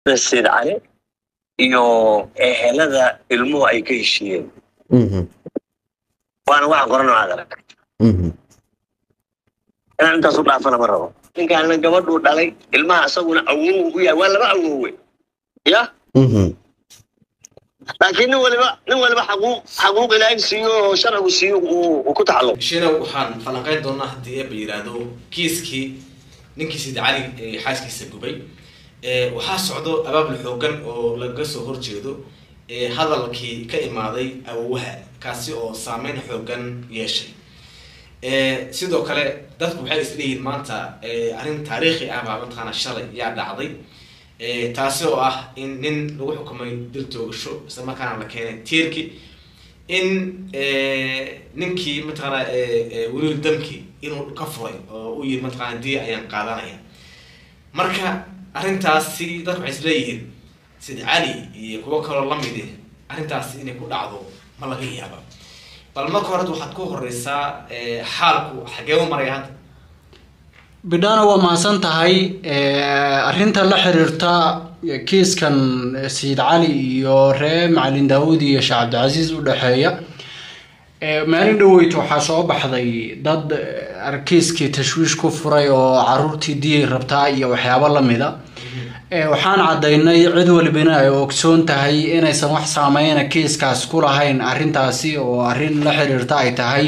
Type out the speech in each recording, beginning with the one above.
sayid cali iyo ehelada ilmuhu ay ka heshiiyeen waana waxa qoran oo aad arag inaan intaas u dhaafana ma rabo ninkaana gabadhuu dhalay ilmaha isaguna awow u yahay waa laba awowe ya laakiin nin waliba nin waliba xaquuq xaquuq ilaahay siiyo oo sharcigu siiyo uu ku taxalluq shina waxaan falanqeyn doonaa haddii eeba yidhaahdo kiiskii ninkii sid cali ee xaaskiisa gubay waxaa socdo abaabul xoogan oo laga soo horjeedo hadalkii ka imaaday awowaha kaasi oo saameyn xoogan yeeshay sidoo kale dadku waxay isleeyihiin maanta arrin taariikhi ah baa mataqaana shalay yaa dhacday taasi oo ah in nin lagu xukumay dil toogasho isla markaana la keenay tiirki in ninkii mataqaana weliil damki inuu ka furay oo u yiri mataqaana diya ayaan qaadanaya marka arrintaasi dadku waxay isleeyihiin sida cali iyo kuwo kaloo lamidi arrintaasi inay ku dhacdo ma laga yaaba bal marka hore waxaad ku horeysaa xaalku xagee u maraya hadda bidhana waa mahadsan tahay arrinta la xiriirta kiiskan sayid cali iyo ree macalin daawud iyo sheekh cabdicasiis u dhexeeya maalin dhaweyt waxaa soo baxday dad kiiskii tashwiish ku furay oo caruurtii diyay rabtaa iyo waxyaabo lamida waxaan caddaynay cid walibana ay ogsoon tahay inaysan wax saameyna kiiskaas ku lahayn arrintaasi oo arrin la xiriirta ay tahay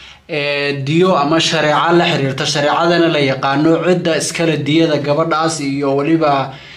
diyo ama shareeco la xiriirta shareecadana la yaqaano cidda iskale diyada gabadhaas iyo weliba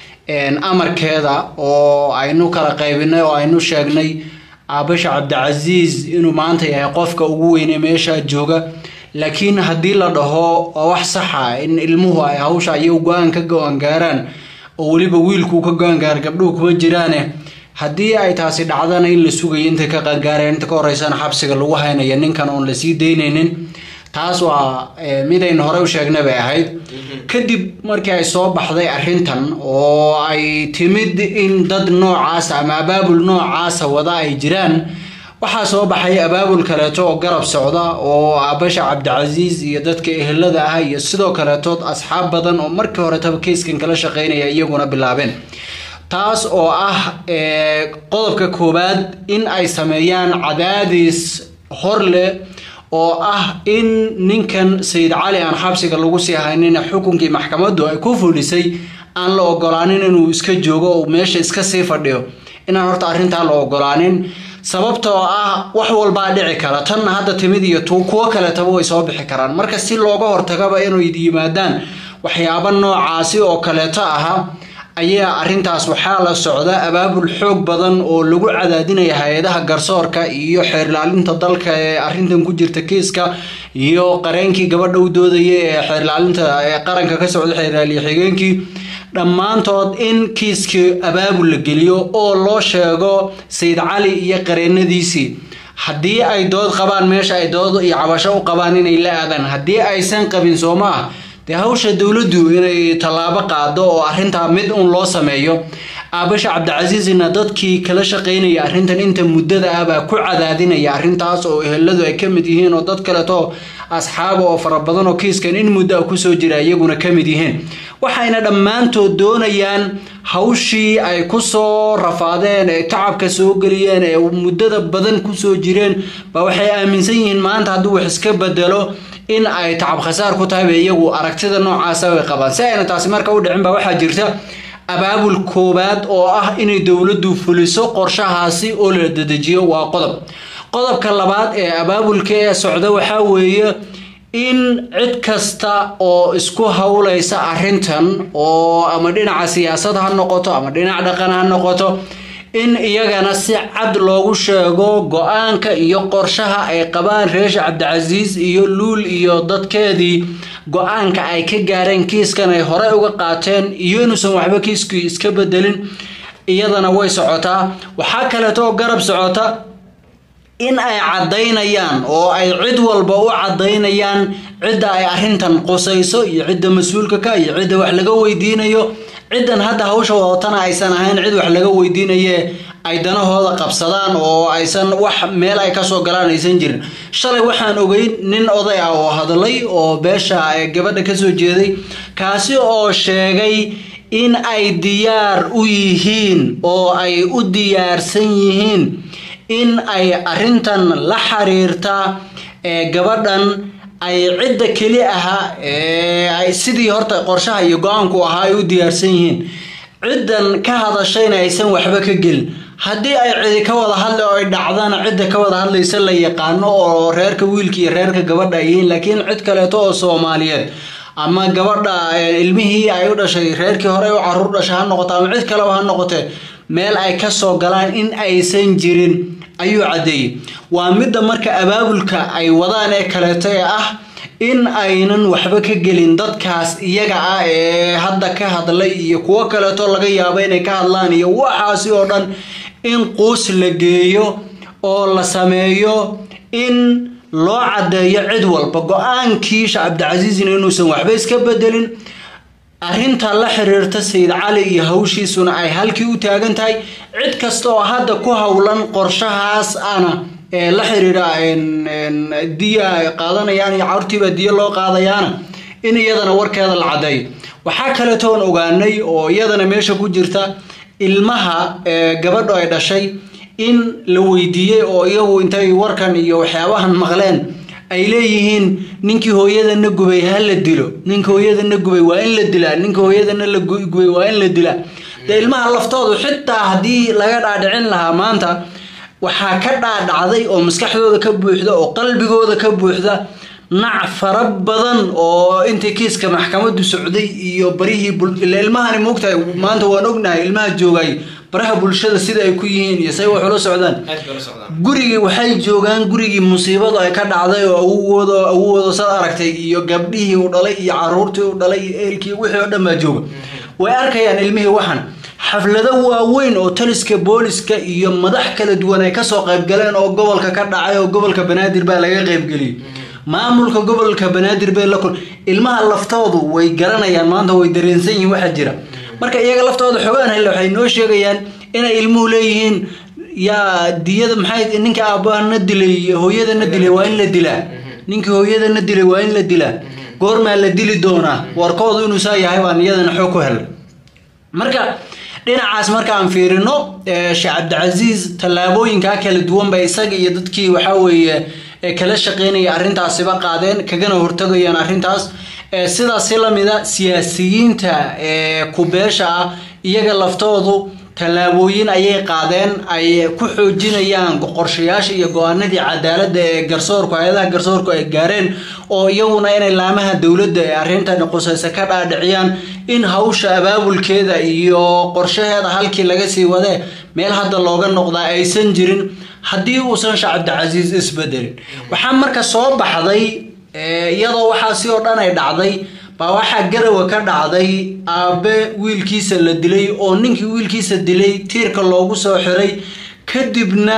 amarkeeda oo aynu kala qaybinay oo aynu sheegnay aabasha cabdicasiis inuu maanta yahay qofka ugu weyne meesha jooga laakiin haddii la dhaho waa wax saxa in ilmuhu ay hawsha iyagu go-aan ka go-aan gaaraan oo weliba wiilkuu ka go-aan gaara gabdhuhu kuma jiraane haddii ay taasi dhacdana in la sugayo intay ka qangaareen inta ka horeysana xabsiga lagu haynaya ninkan oon lasii daynaynin taas waa midaynu horey u sheegnay bay ahayd kadib markii ay soo baxday arrintan oo ay timid in dad noocaasa ama abaabul noocaasa wada ay jiraan waxaa soo baxay abaabul kaleeto oo garab socda oo aabasha cabdicasiis iyo dadka ehelada ah iyo sidoo kaleetood asxaab badan oo markii horetaba keyskan kala shaqeynaya iyaguna bilaabeen taas oo ah qodobka koowaad in ay sameeyaan cadaadis hor leh oo ah in ninkan sayid cali aan xabsiga lagu sii haynin xukunkii maxkamaddu ay ku fulisay aan la ogolaanin inuu iska joogo oo meesha iska sii fadhiyo inaan horta arrintaa la ogolaanin sababtoo ah wax walbaa dhici kara tan hadda timid iyo tu kuwo kaletaba way soo bixi karaan marka si looga hortagaba inay yimaadaan waxyaabo noocaasi oo kaleeto aha ayaa arrintaas waxaa la socda abaabul xoog badan oo lagu cadaadinaya hay-adaha garsoorka iyo xeerlaalinta dalka ee arrintan ku jirta kiiska iyo qareenkii gabadha u doodaya ee xeerlaalinta qaranka ka socda xeerlaaliye xigeenkii dhammaantood in kiiskii abaabul la geliyo oo loo sheego sayid cali iyo qareenadiisii haddii ay dood qabaan meesha ay dood iyo cabasho u qabaan inay la aadaan haddii aysan qabin soo ma ah dee hawsha dowladdu inay tallaabo qaado oo arrintaa mid uun loo sameeyo aabasha cabdicasiisina dadkii kala shaqeynaya arrintan inta muddada ah baa ku cadaadinaya arrintaas oo eheladu ay ka mid yihiin oo dad kaleto asxaaba oo fara badan oo kiiskan in muddo ah kusoo jira iyaguna ka mid yihiin waxayna dhammaantood doonayaan hawshii ay kusoo rafaadeen ee tacabka soo geliyeen ee muddada badan kusoo jireen ba waxay aaminsan yihiin maanta hadduu wax iska bedelo in ay tacab khasaar ku tahay ba iyagu aragtida noocaasa way qabaan si ayna taasi marka u dhicin ba waxaa jirta abaabul koowaad oo ah inay dowladdu fuliso qorshahaasi oo la dedejiyo waa qodob qodobka labaad ee abaabulka ee socda waxaa weeye in cid kasta oo isku howlaysa arrintan oo ama dhinaca siyaasad ha noqoto ama dhinac dhaqan ha noqoto in iyagana si cad loogu sheego go-aanka iyo qorshaha ay qabaan reesha cabdicasiis iyo luul iyo dadkeedii go-aanka ay ka gaareen kiiskan ay horey uga qaateen iyo inuusan waxba kiiskii iska bedelin iyadana way socotaa waxaa kaleeto oo garab socota in ay caddaynayaan oo ay cid walba u caddaynayaan cidda ay arrintan qusayso iyo cidda mas-uulka ka iyo cidda wax laga weydiinayo ciddan hadda hawsha wadatana aysan ahayn cid wax laga weydiinaye ay danahooda qabsadaan oo aysan wax meel ay kasoo galaan aysan jirin shalay waxaan ogeyn nin oday ah oo hadlay oo beesha gabadha kasoo jeeday kaasi oo sheegay in ay diyaar u yihiin oo ay u diyaarsan yihiin in ay arrintan la xiriirta ee gabadhan ay cidda keli ahaa ee ay sidii horta qorshaha iyo go-aanku ahaa ay u diyaarsan yihiin ciddan ka hadashayna aysan waxba ka gelin haddii ay cidi ka wada hadli oo ay dhacdana cidda ka wada hadlaysa la yaqaano oo reerka wiilka iyo reerka gabadha ay yihiin laakiin cid kaleeto oo soomaaliyeed ama gabadha ilmihii ay u dhashay reerkii hore u caruur dhashay ha noqoto ama cid kaleba ha noqotee meel ay ka soo galaan in aysan jirin ayuu caddeeyey waa midda marka abaabulka ay wadaan ee kaleeto ee ah in aynan waxba ka gelin dadkaas iyaga ah ee hadda ka hadlay iyo kuwo kaleeto laga yaabo inay ka hadlaan iyo waxaasi oo dhan in quus la geeyo oo la sameeyo in loo caddeeyo cid walba go-aankii sheekh cabdicasiisna inuusan waxba iska bedelin arrinta la xiriirta sayid cali iyo hawshiisuna ay halkii u taagan tahay cid kasta oo hadda ku howlan qorshahaas ana ee la xiriira diya ay qaadanayaan iyo carurtiiba diya loo qaadayaana in iyadana warkeeda la caddeeyo waxaa kaleetoon ogaanay oo iyadana meesha ku jirta ilmaha gabadho ay dhashay in la weydiiyey oo iyagu intay warkan iyo waxyaabahan maqleen ay leeyihiin ninkii hooyadana gubay ha la dilo ninka hooyadana gubay waa in la dilaa ninka hooyadana la gubay waa in la dilaa dee ilmaha laftoodu xitaa haddii laga dhaadhicin lahaa maanta waxaa ka dhaadhacday oo maskaxdooda ka buuxda oo qalbigooda ka buuxda nac fara badan oo intii kiiska maxkamadu socday iyo barihii ilmahani moogtahay maanta waan ognahay ilmaha joogay baraha bulshada sida ay ku yihiin iyo say wax ula socdaan gurigii waxay joogaan gurigii musiibadu ay ka dhacday oo awowooda awowooda sad aragtay iyo gabdhihii u dhalay iyo caruurtii u dhalay iyo eelkii wixii oo dhan baa jooga way arkayaan ilmihii waxan xaflado waaweyn oo taliska booliska iyo madax kala duwan ay kasoo qaybgaleen oo gobolka ka dhacay oo gobolka banaadir baa laga qaybgeliyey maamulka gobolka banaadir bay la kul ilmaha laftoodu way garanayaan maanta way dareensan yihiin waxa jira marka iyaga laftooda xogaan helle waxay noo sheegayaan inay ilmuhu leeyihiin yaa diyada maxay ninka aabbaana dilay hooyadana dilay waa in la dilaa ninkii hooyadana dilay waa in la dilaa goormaa la dili doonaa warkoodu inuu saa yahay baan iyadana xoog ku helay marka dhinacaas marka aan fiirino sheekh cabdicasiis tallaabooyinkaa kala duwan ba isaga iyo dadkii waxaa weeye kala shaqeynaya arrintaasiba qaadeen kagana hortagayaan arrintaas sidaasi lamida siyaasiyiinta kubeesha ah iyaga laftoodu tallaabooyin ayay qaadeen ay ku xoojinayaan qorshayaasha iyo go-aanadii cadaaladda ee garsoorku hay-adaha garsoorku ay gaareen oo iyaguna inay laamaha dowladda ee arrintan qusaysa ka dhaadhiciyaan in hawsha abaabulkeeda iyo qorshaheeda halkii laga sii wadee meel hadda looga noqdaa aysan jirin haddii uusan sheekh cabdicasiis isbedelin waxaa marka soo baxday iyadoo waxaasi oo dhan ay dhacday baa waxaa garawa ka dhacday aabe wiilkiisa la dilay oo ninkii wiilkiisa dilay tiirka loogu soo xiray kadibna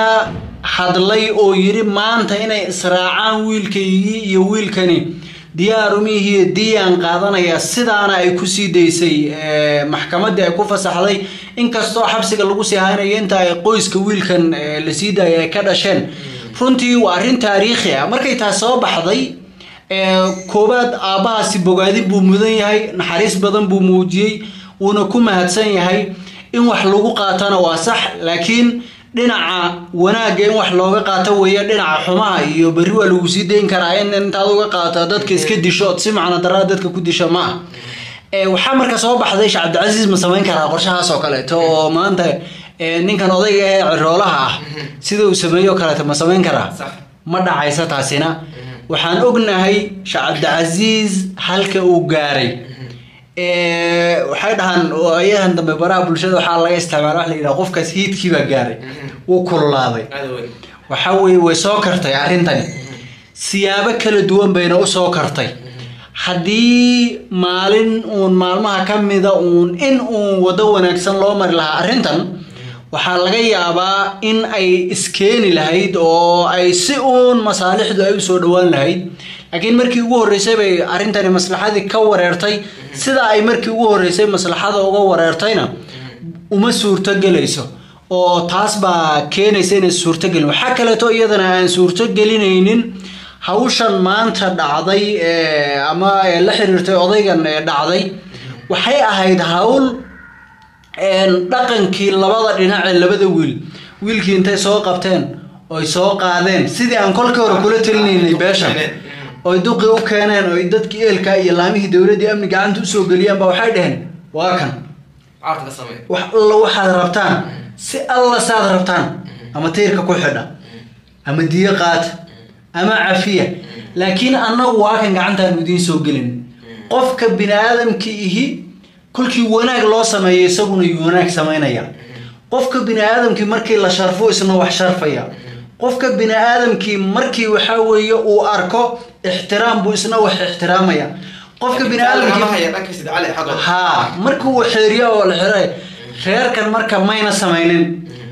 hadlay oo yidhi maanta inay israacaan wiilkaygii iyo wiilkani diyaarumihiiyo diyaan qaadanaya sidaana ay ku sii daysay maxkamaddii ay ku fasaxday inkastoo xabsiga lagu sii haynayo inta ay qoyska wiilkan la sii daayay ay ka dhasheen runtii waa arrin taariikhi ah markay taas soo baxday koobaad aabbahaasi bogaadin buu mudan yahay naxariis badan buu muujiyey wuuna ku mahadsan yahay in wax lagu qaatana waa sax laakiin dhinaca wanaagga in wax looga qaato weeye dhinaca xumaha iyo berri waa lagu sii dayn karaa in intaad uga qaata dadka iska disho ood si macno daraa dadka ku disho ma ah waxaa marka soo baxday sheekh cabdicasiis ma samayn karaa qorshahaas oo kaleeto oo maanta ninkan odayga ee ciroolaha ah sida uu sameeyo kaleeto ma samayn karaa ma dhacaysa taasina waxaan ognahay sheekh cabdicasiis halka uu gaaray waxay dhahaan ayahan dambe baraha bulshada waxaa laga isticmaala wax la yidhaha qofkaas hiidkii baa gaaray wuu kululaaday waxa weye way soo kartay arrintani siyaabo kala duwan bayna u soo kartay haddii maalin uun maalmaha ka mida uun in uun waddo wanaagsan loo mari lahaa arrintan waxaa laga yaabaa in ay iskeeni lahayd oo ay si uun masaalixdu ay usoo dhowaan lahayd laakiin markii ugu horreysay bay arrintani maslaxadii ka wareertay sida ay markii ugu horreysay maslaxada uga wareertayna uma suurtogelayso oo taas baa keenaysa inay suurtogelin waxaa kaleeto iyadana aan suurtogelinaynin hawshan maanta dhacday ama la xiriirtay odaygan ee dhacday waxay ahayd hawl een, dhaqankii labada dhinac ee labada wiil wiilkii intay soo qabteen oy soo qaadeen sidii aan kolkii hore kula talinaynay beeshan oy duqii u keeneen oy dadkii eelka iyo laamihii dowladdii amni gacanta usoo geliyeen ba waxay dhaheen waa kan caarta ka samee wax alla waxaad rabtaan si alla saad rabtaan ama tiirka ku xidha ama diyo qaata ama cafiya laakiin annagu waa kan gacantaanu idiin soo gelin qofka bini aadamki ihi kolkii wanaag loo sameeyo isaguna yuu wanaag samaynaya qofka bini aadamkii markii la sharfo isna wax sharfaya qofka bini aadamkii markii waxaa weeye uu arko ixtiraam buu isna wax ixtiraamaya qofka bini aadamkii haya dhanka sid cali xaggooda haa markii uu xeeriyo oo la xiray reerkan marka mayna samaynin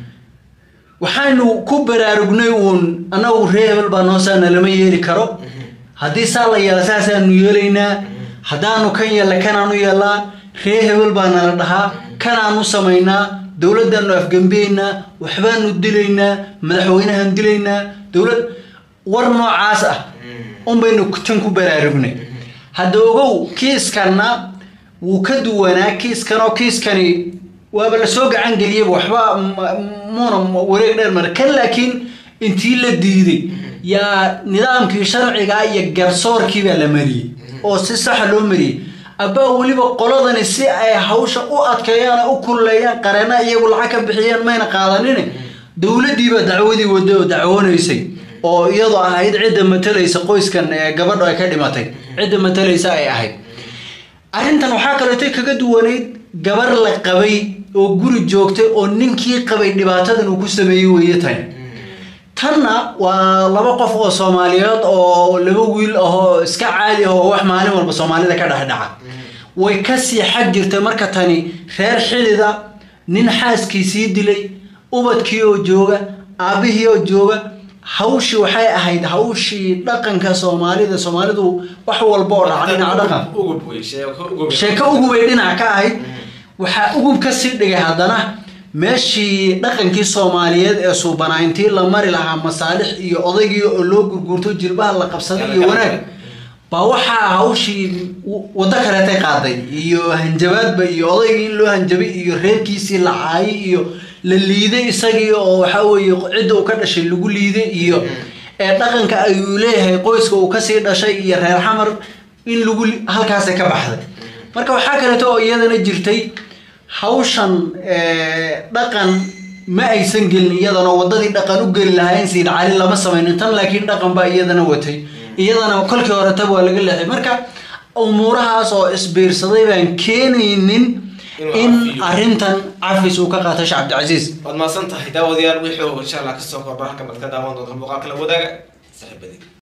waxaanu ku baraarugnay uun annagu ree hebel baa noosaana lama yeeli karo haddii saa la yeela saasaanu yeelaynaa haddaanu kan yeella kanaanu yeellaa ree hebel baa nala dhahaa kanaanu samaynaa dowladdaanu afgembeynaa waxbaanu dilaynaa madaxweynahan dilaynaa dowlad war noocaas ah unbaynu tan ku baraarugnay hadda ogow kiiskanna wuu ka duwanaa kiiskan oo kiiskani waaba lasoo gacan geliyaba waxba m- muuna wareeg dheer mara kan laakiin intii la diiday yaa nidaamkii sharciga iyo garsoorkii baa la mariyey oo si saxa loo mariyey abbaa weliba qoladani si ay hawsha u adkeeyaan oo u kululeeyaan qareena iyagu lacag ka bixiyeen mayna qaadanin dowladdiiba dacwadii wada oo dacwoonaysay oo iyadoo ahayd cidda matalaysa qoyskan ee gabadho ay ka dhimatay cidda matalaysa ay ahayd arrintan waxaa kaleeto kaga duwanayd gabar la qabay oo guri joogtay oo ninkii qabay dhibaatadan uu ku sameeyey weeye tani tanna waa laba qof oo soomaaliyeed oo laba wiil ahoo iska caadi ah oo wax maalin walba soomaalida ka dhex dhaca way kasii xag jirtay marka tani reer xidida nin xaaskii sii dilay ubadkii oo jooga aabbihii oo jooga hawshii waxay ahayd hawshii dhaqanka soomaalida soomaalidu wax walba oo dhaca dhinaca dhaqan ugub wey sheeko ugub sheeko ugubay dhinac ka ahayd waxaa ugub ka sii dhigay haddana meeshii dhaqankii soomaaliyeed ee suubanaa intii la mari lahaa masaalix iyo odaygii oo loo gurguurto jilbaha la qabsaday iyo wanaag baa waxaa hawshii w- waddo kaleetay qaaday iyo hanjabaadba iyo odaygii in loo hanjabay iyo reerkiisii la caayay iyo la liiday isagii oo waxaa weeye cidda uu ka dhashay lagu liiday iyo ee dhaqanka ayuu leeyahay qoyska uu kasii dhashay iyo reer xamar in lagu li- halkaasay ka baxday marka waxaa kaleeto oo iyadana jirtay hawshan ee, dhaqan ma aysan gelin iyadana wadadii dhaqan u geli lahaayeen siid cali lama samaynin tan laakiin dhaqan baa iyadana watay iyadana kolkii hore tab waa laga leexay marka umuurahaas oo isbiirsaday baan keenaynin Inuu in cafiyo. arrintan cafis uu ka qaato sheekh cabdicasiis waad mahadsan tahay daawadayaal wixii insha allah kasoo kordho halkan baad ka daawan doonta muuqaalka la wadaaga saaxiibadii